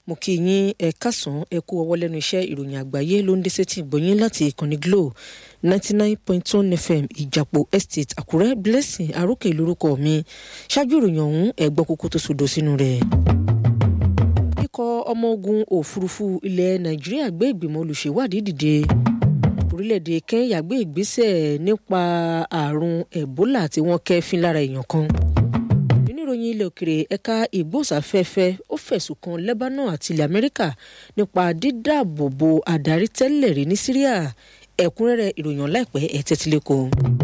mo kí yín ẹ kásán ẹ kú ọwọ́ lẹ́nu iṣẹ́ ìròyìn àgbáyé ló ń dé sétí ìgbọ̀nyín láti ìkànnì Glo ninety nine point one FM ìjàpọ̀ estate Àkúrẹ́ Blessing arókè lórúkọ mi ṣáájú ìròyìn ọ̀hún ẹ gbọ́ kókó tó sódò sínú rẹ̀. ikọ̀ ọmọ ogun òfurufú ilẹ̀ Nàìjíríà gbé ìgbìmọ̀ olùṣèwádìí dìde orílẹ̀-èdè Kenya gbé ìgbésẹ̀ nípa àrùn Ebola tí wọ́n kẹ́fín lára èèyàn kan oníròyìn ilẹ̀ òkèrè ẹ̀ka ìgbóhùnsáfẹ́fẹ́ ó fẹ̀sùn kan Lebanon àti ilẹ̀ Amẹ́ríkà nípa dídáàbòbò adarí tẹ́lẹ̀ rí ní Syria ẹ̀kúnrẹ́rẹ́ ìròyìn láìpẹ́ ẹ̀ tẹ́tílẹ́kọ̀ọ́.